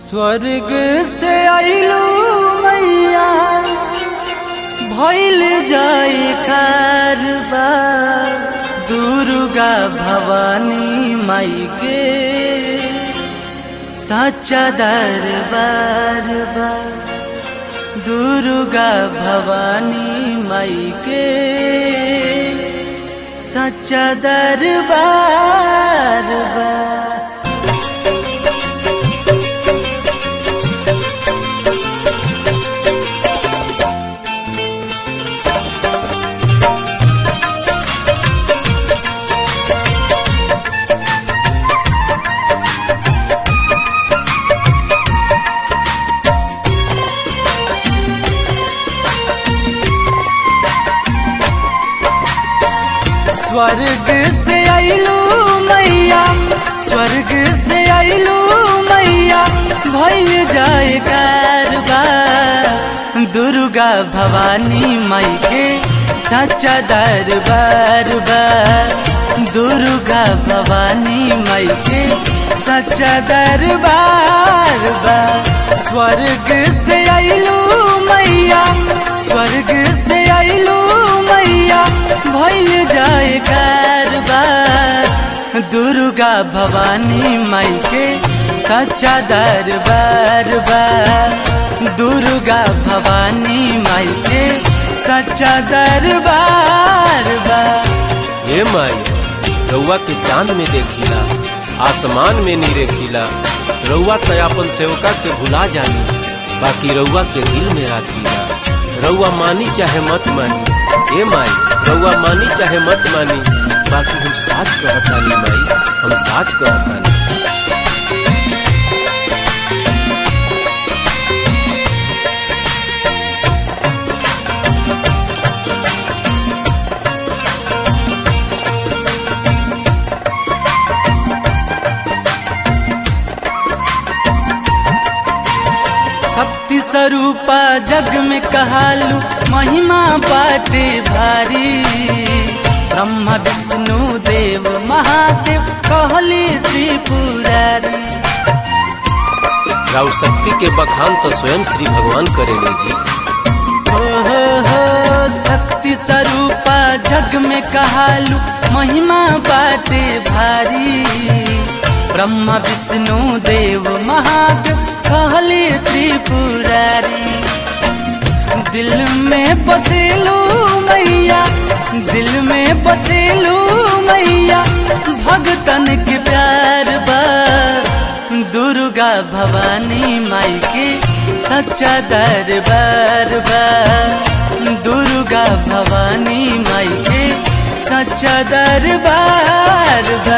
स्वर्ग से आइलू मैया भइल जाए कारबा दुर्गा भवानी माई के सच्चा दरबार बा दुर्गा भवानी माई के सच्चा दरबार बा स्वर्ग से आइलू मैया स्वर्ग से आइलू मैया भइल जाए कारबा दुर्गा भवानी माई के सच्चा दरबार बा दुर्गा भवानी माई के सच्चा दरबार बा स्वर्ग से आइलू मैया स्वर्ग से आइलू मैया भइल जाए कारबार दुर्गा भवानी माई के सच्चा दरबार बा दुर्गा भवानी माई के सच्चा दरबार बा हे माई रउआ के चांद में देखिला आसमान में नी रेखिला रउआ त अपन सेवका के भुला जानी बाकी रउआ के दिल में राखिला रउआ मानी चाहे मत मानी हे माई रउआ मानी चाहे मत मानी बाकी हम साच कहतानी माई हम साच कहतानी शक्ति स्वरूपा जग में कहालू महिमा बाटे भारी ब्रह्मा विष्णु देव महादेव कहली त्रिपुरारी राउ शक्ति के बखान तो स्वयं श्री भगवान करेंगे जी हो हो हो शक्ति स्वरूपा जग में कहालू महिमा बाटे भारी ब्रह्मा विष्णु देव महादेव कहली त्रिपुरारी दिल में बसेलू मैया दिल में बसेलू मैया भगतन के प्यार बा दुर्गा भवानी माई के सच्चा दरबार बा दुर्गा भवानी माई के सच्चा दरबार बा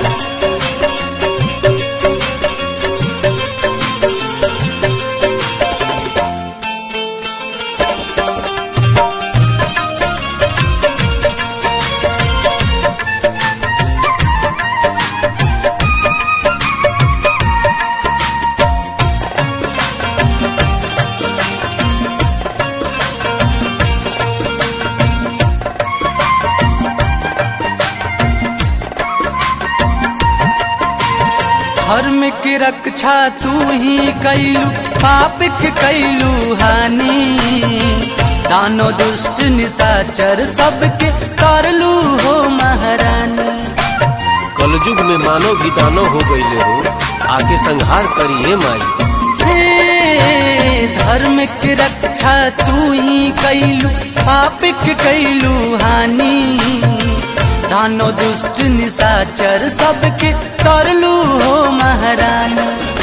धर्म की रक्षा तू ही कैलू पाप के कैलू हानि दानो दुष्ट निशाचर सबके करलू हो महारानी कलयुग में मानव भी दानव हो गईले हो आके संहार करिए माई हे धर्म की रक्षा तू ही कैलू पाप के कैलू हानि दानो दुष्ट निशाचर सबके करलू हो महारानी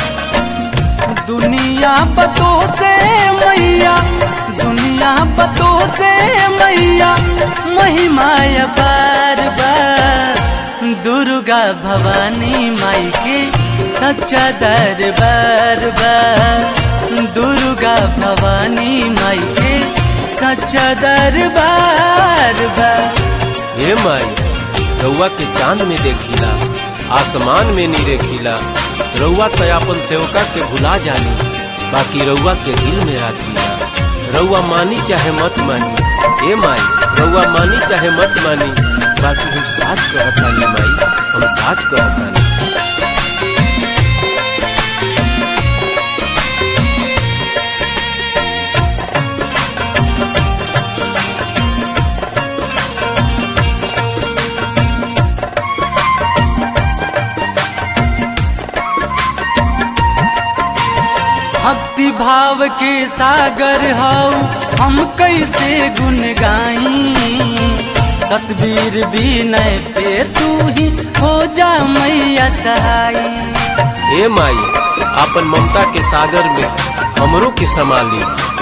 दुनिया बतो से मैया दुनिया बतो से मैया महिमा बार बार दुर्गा भवानी माई के सच्चा दरबार बा दुर्गा भवानी माई के सच्चा दरबार बा हे माई रउआ के चांद में देखिला आसमान में नी रेखिला रउआ त अपन सेवका के भुला जानी बाकी रउआ के दिल में राखिला रउआ मानी चाहे मत मानी हे माई रउआ मानी चाहे मत मानी बाकी हम साच कहतानी माई हम साच कहतानी भक्ति भाव के सागर हऊ हम कैसे गुन गाई सतबीर विनय पे तू ही हो जा मैया सहाई हे माई आपन ममता के सागर में हमरो के संभाली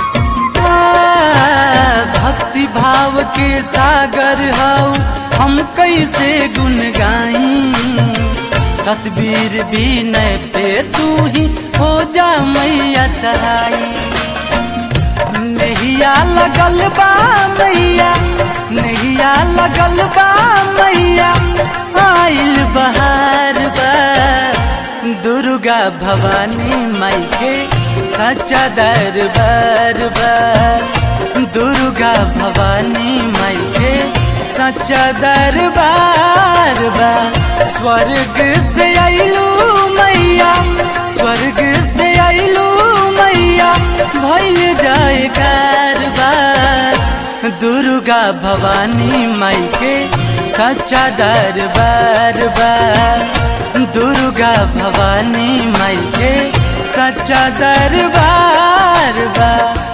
भक्ति भाव के सागर हऊ हम कैसे गुन गाई सतबीर विनय पे तू ही हो जा मैया सहाई नहिया लगल बा मैया नहिया लगल बा मैया आइल बहार बा दुर्गा भवानी माई के सच्चा दरबार बा दुर्गा भवानी माई के सच्चा दरबार बा स्वर्ग से आइलू मैया स्वर्ग से आइलू मैया भइल जाए कारबार दुर्गा भवानी माई के सच्चा दरबार बा दुर्गा भवानी माई के सच्चा दरबार बा